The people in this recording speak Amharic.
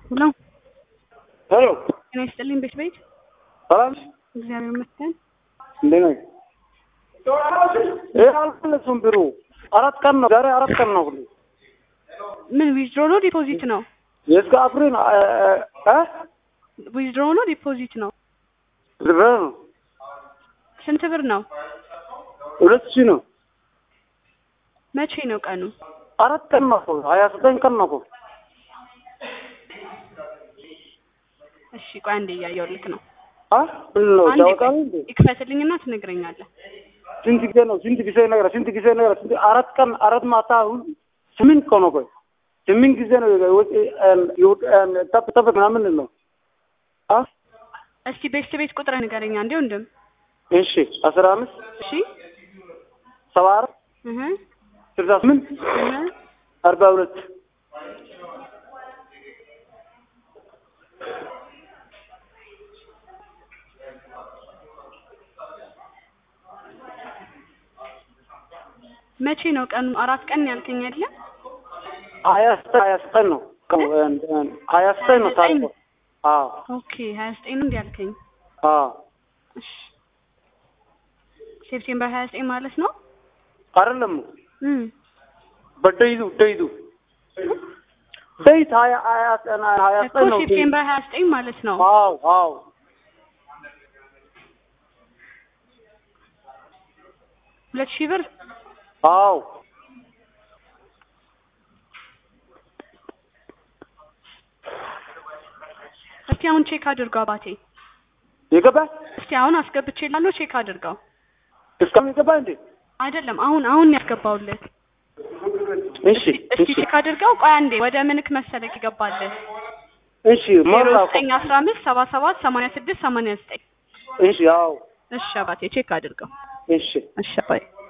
ሄሎ ሄሎ ጤና ይስጥልኝ ቤት ቤት ሰላም እግዚአብሔር ይመስገን። እንዴት ነህ? ይሄ አልመለሱም ብሩ አራት ቀን ነው ዛሬ አራት ቀን ነው ሁሉ ምን ዊዝድሮ ነው ዲፖዚት ነው? የእስከ አፕሪል እ ዊዝድሮ ነው ዲፖዚት ነው? ብር ነው ስንት ብር ነው? ሁለት ሺህ ነው መቼ ነው ቀኑ? አራት ቀን ነው እኮ ሀያ ዘጠኝ ቀን ነው እኮ እሺ ቆይ አንዴ እያየሁልክ ነው። አ ምን ነው አንዴ ያወጣል ቆይ እንዴ ይክፈትልኝና ትነግረኛለህ። ስንት ጊዜ ነው ስንት ጊዜ ነገር ስንት ጊዜ ነገር ስንት አራት ቀን አራት ማታ ሁሉ- ስምንት ቀን ነው ቆይ ስምንት ጊዜ ነው ወጪ ጠብ ጠብ ምናምን ነው አ እስቲ ቤት ቤት ቁጥር ንገረኛ እንዴ ወንድም። እሺ አስራ አምስት እሺ ሰባ አራት እህ ስልሳ ስምንት እህ አርባ ሁለት መቼ ነው ቀኑ? አራት ቀን ያልከኝ አይደለ? ሀያ ዘጠኝ ሀያ ዘጠኝ ነው ቀኑ ሀያ ዘጠኝ ነው ታሪኩ አዎ ኦኬ 29 ነው እንዴ ያልከኝ? አዎ እሺ ሴፕቴምበር 29 ማለት ነው? አይደለም እም በደይዱ ደይዱ ደይት ሀያ ሀያ ሀያ እኮ ዘጠኝ ነው ሴፕቴምበር 29 ማለት ነው። አዎ አዎ ሁለት ሺህ ብር አዎ እስቲ አሁን ቼክ አድርገው አባቴ። የገባ እስቲ አሁን አስገብቼ ላለሁ ቼክ አድርገው። እስካሁን የገባ እንዴ አይደለም አሁን አሁን ያስገባውልህ። እሺ እስቲ ቼክ አድርገው። ቆይ አንዴ ወደ ምንክ መሰለክ ይገባልህ። እሺ ዜሮ ሞላ እኮ ዘጠኝ አስራ አምስት ሰባ ሰባት ሰማንያ ስድስት ሰማንያ ዘጠኝ እሺ አዎ እሺ አባቴ ቼክ አድርገው። እሺ እሺ አባቴ